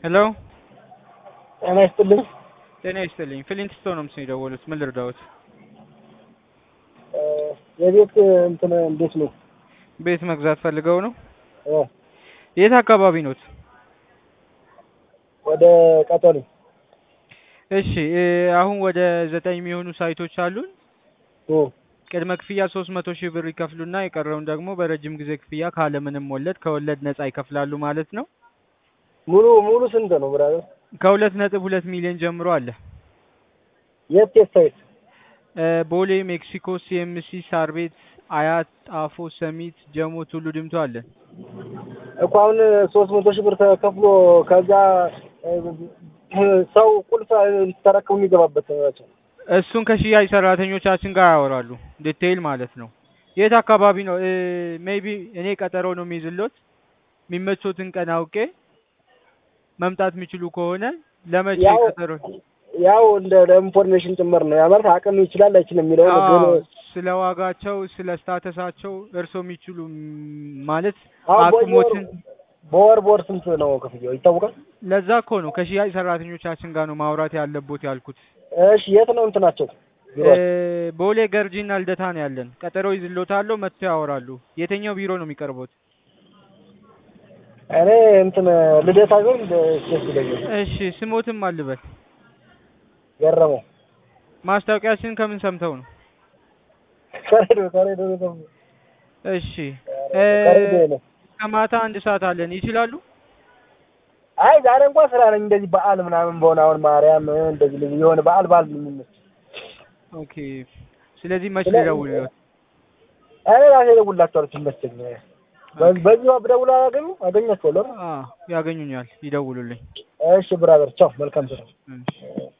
ሄሎ ጤና ይስጥልኝ። ጤና ይስጥልኝ። ፍሊንትስቶን ነው ምስል የደወሉት። ምን ልርዳዎት? የቤት እንትን እንዴት ነው? ቤት መግዛት ፈልገው ነው? እ የት አካባቢ ኖት? ወደ ቀጠሮ እሺ እ አሁን ወደ ዘጠኝ የሚሆኑ ሳይቶች አሉን። እ ቅድመ ክፍያ ሶስት መቶ ሺህ ብር ይከፍሉና የቀረውን ደግሞ በረጅም ጊዜ ክፍያ ካለምንም ወለድ ከወለድ ነጻ ይከፍላሉ ማለት ነው። ሙሉ ሙሉ ስንት ነው ብራዘር? ከሁለት ነጥብ ሁለት ሚሊዮን ጀምሮ አለ። የት የት ሳይት? እ ቦሌ፣ ሜክሲኮ፣ ሲኤምሲ፣ ሳር ቤት፣ አያት፣ ጣፎ፣ ሰሚት፣ ጀሞ፣ ቱሉ ዲምቱ አለ። እኮ አሁን ሶስት መቶ ሺህ ብር ተከፍሎ ከዛ እ ሰው ቁልፍ ተረክቡ የሚገባበት ናቸው። እሱን ከሽያጭ ሰራተኞቻችን ጋር ያወራሉ። ዲቴይል ማለት ነው። የት አካባቢ ነው? ሜይቢ እኔ ቀጠሮ ነው የሚይዝሎት የሚመቾትን ቀን አውቄ መምጣት የሚችሉ ከሆነ ለመቼ ያው ቀጠሮ? ያው እንደ ለኢንፎርሜሽን ጭምር ነው። ያ ማለት አቅም ይችላል አይችልም የሚለው ነው። አዎ፣ ግን ስለ ዋጋቸው፣ ስለ ስታተሳቸው እርሶ የሚችሉ ም- ማለት አሁን አቅሞትን በወር በወር ስንት ነው ክፍያው ይታወቃል? ለዛ እኮ ነው ከሽያጭ ሰራተኞቻችን ጋር ነው ማውራት ያለቦት ያልኩት። እሺ የት ነው እንትናቸው? እ ቢሮአቸው? ቦሌ ገርጂና ልደታ ነው ያለን። ቀጠሮ ይዝሎታለሁ፣ መጥተው ያወራሉ። የትኛው ቢሮ ነው የሚቀርቡት? እኔ እንትን ልደታ ቢሆን ደስ ይለኛል። እሺ ስሞትም አልበል። ገረመው ማስታወቂያችን ከምን ሰምተው ነው? ከሬዲዮ ከሬዲዮ ነው። እሺ እ ከሬዲዮ ነው። ከማታ አንድ ሰዓት አለን። ይችላሉ? አይ ዛሬ እንኳን ስራ ነኝ። እንደዚህ በዓል ምናምን በሆነ አሁን ማርያም እንደዚህ ልጅ የሆነ በዓል በዓል ነው የሚመስል ኦኬ። ስለዚህ መች ስለ- ልደውልልዎት? እኔ ራሴ እደውልላቸዋለሁ ሲመቸኝ። በዚህ በዚሁ ብደውል አገኙ አገኛቸዋለሁ። አዎ ያገኙኛል። ይደውሉልኝ። እሺ ብራዘር ቻው፣ መልካም ስራ። እሺ